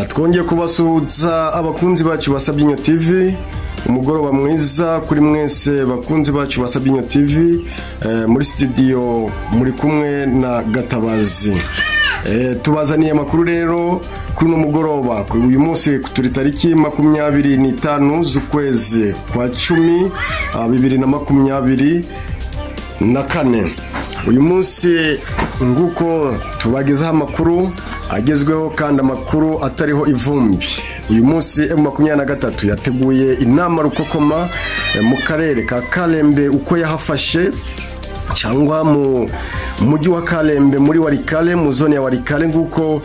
twongeye kubasuhuza abakunzi bacu basabye inyo tivi umugoroba mwiza kuri mwese bakunzi bacu basabye inyo tivi muri sitidiyo muri kumwe na gatabazi tubazaniye amakuru rero kuri uno mugoroba uyu munsi turi tariki makumyabiri n'itanu z'ukwezi kwa cumi bibiri na makumyabiri na kane uyu munsi nguko tubagezaho amakuru agezweho kandi amakuru atariho ivumbi uyu munsi emu makumyabiri na gatatu yateguye inama rukokoma mu karere ka karembe uko yahafashe cyangwa mu mujyi wa karembe muri warikare mu zone ya warikare nk'uko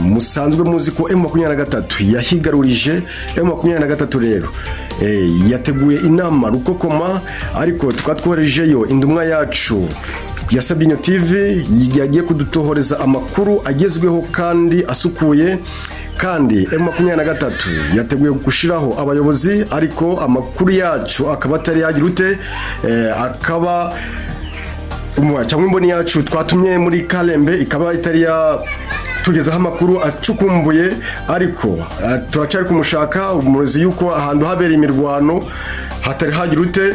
musanzwe muzi ko emu makumyabiri na gatatu yahigarurije emu makumyabiri na gatatu rero yateguye inama rukokoma ariko tukaba twoherejeyo indumwa yacu yasabye inyo tivi yagiye kudutohoreza amakuru agezweho kandi asukuye kandi emu makumyabiri na gatatu yateguye gushyiraho abayobozi ariko amakuru yacu akaba atari yagira ute akaba cyangwa imboni yacu twatumye muri karembe ikaba itari yatugezaho amakuru acukumbuye ariko turacyari kumushaka umurozi y'uko ahantu habera imirwano hatari hagira ute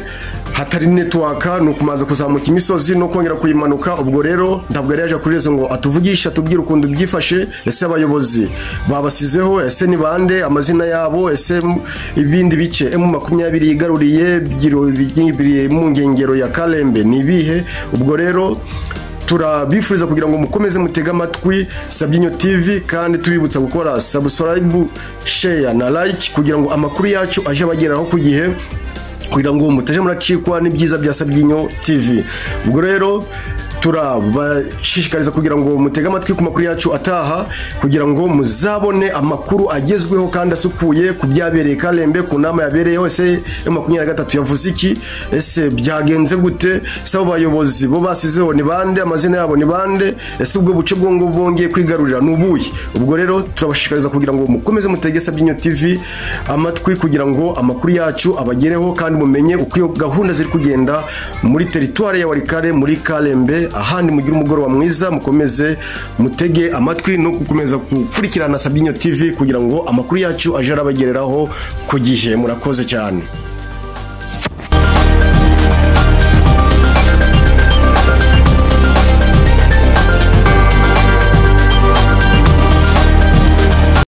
hatari netiwaka ni ukumanza kuzamuka imisozi no kongera kuyimanuka ubwo rero ntabwo yari yaje kuri rezo ngo atuvugishe atubwire ukuntu byifashe ese abayobozi babasizeho ese ni bande amazina yabo ese ibindi bice emu makumyabiri yigaruriye mu ngengero ya karembe ni ibihe ubwo rero turabifuriza kugira ngo mukomeze mutege amatwi sabyinyo tivi kandi tubibutsa gukora sabusorayibu sheya na layiki kugira ngo amakuru yacu aje abageraho ku gihe kugira ngo mutaje muracikwa n'ibyiza bya sabyinyo tv ubwo rero turabashishikariza kugira ngo mutege amatwi ku makuru yacu ataha kugira ngo muzabone amakuru agezweho kandi asukuye ku byabereye karembe ku nama yabereyeho ese makumyabiri na gatatu yavuze iki ese byagenze gute ese abo bayobozi bo basizeho ni bande amazina yabo ni bande ese ubwo buce bwongo bwongeye kwigarurira ni ubuhe ubwo rero turabashishikariza kugira ngo mukomeze mutege sabyinyo tv amatwi kugira ngo amakuru yacu abagereho kandi mumenye uko iyo gahunda ziri kugenda muri teritwari ya warikare muri karembe ahandi mugire umugoroba mwiza mukomeze mutege amatwi no gukomeza gukurikirana sabyinyo tv kugira ngo amakuru yacu aje arabagereraho ku gihe murakoze cyane